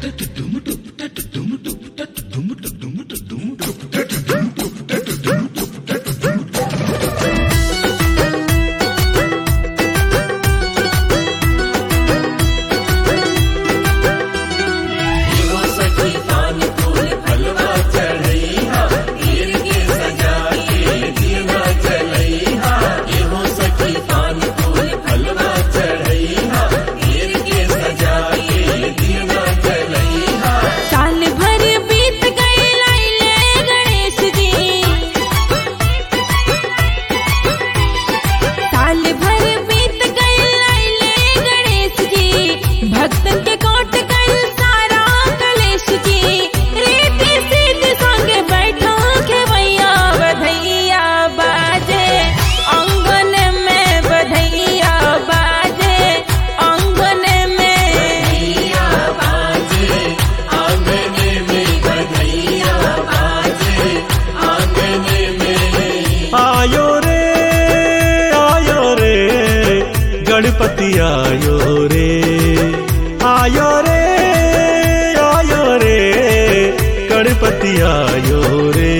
साल भर बीत गए लाइले गणेश जी साल भर बीत गए लाइले गणेश जी भक्तन के कोट गए सारा कलेश जी रेती सीध संगे बैठो के भैया बधैया बाजे आंगन में बधैया बाजे आंगन में आयो रे आयो रे गणपति आयो रे आयो रे आयो रे गणपति आयो रे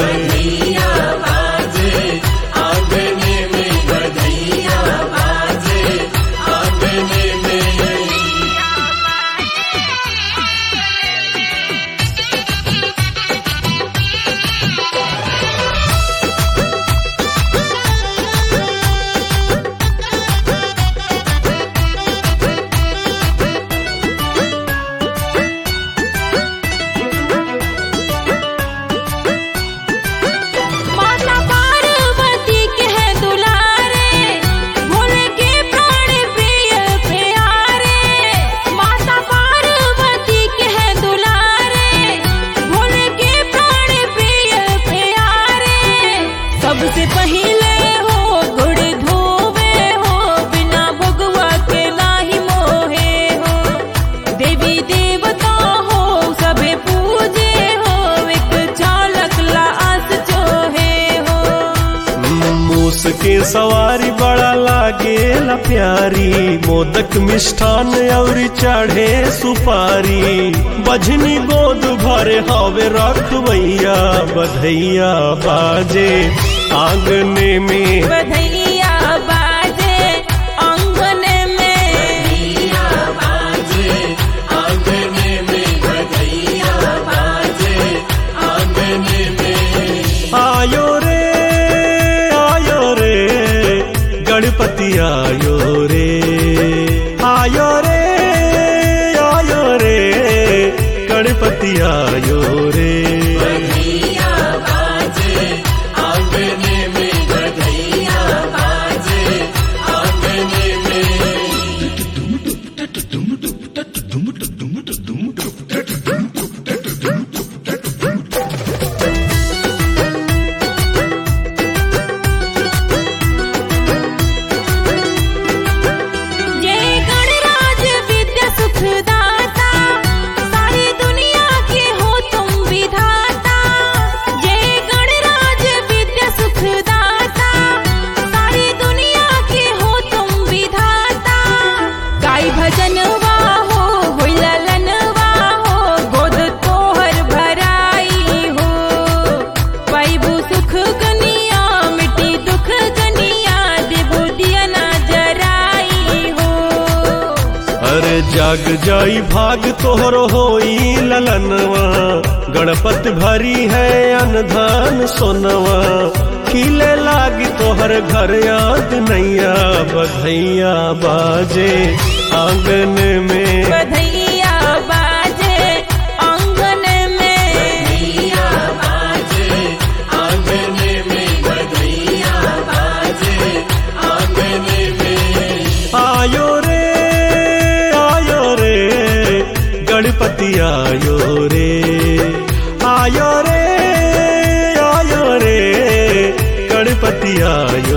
माता पार्वती के है दुलारे भोले के प्राण प्रिय प्यारे माता पार्वती के है दुलारे भोले के प्राण प्रिय प्यारे सबसे पहले हो गुड़ धोवे हो बिना भगवा के नाही मोहे हो देवी देवता हो सभे पूजे हो एक चालक ला आस चोहे हो मूस के सवारी बड़ा लागेला प्यारी मोदक मिष्ठान और चढ़े सुपारी बजनी गोद भरे हवे रखवैया बधैया बाजे आंगने में बधैया बाजे आंगन में आयो रे आयो रे गणपति आयो रे आयो रे आयो रे गणपति आयो रे जय गणराज विद्या सुखदाता सारी दुनिया के हो तुम विधाता जय गणराज विद्या सुखदाता सारी दुनिया के हो तुम विधाता गाय भजनवा हो होई ललनवा हो गोद तोहर भराई हो पैबू सुख गनिया मिट्टी दुख गनिया देबू दिया ना जराई हो अरे जाग जाई भाग तोहर होई ललनवा गणपत भरी है अनधान सोनवा खिले लागी तोहर घर याद नैया बधैया बाजे आंगन में बधैया बाजे आंगन में आयो रे आयो रे गणपति आयो रे आयो रे आयो रे गणपति आयो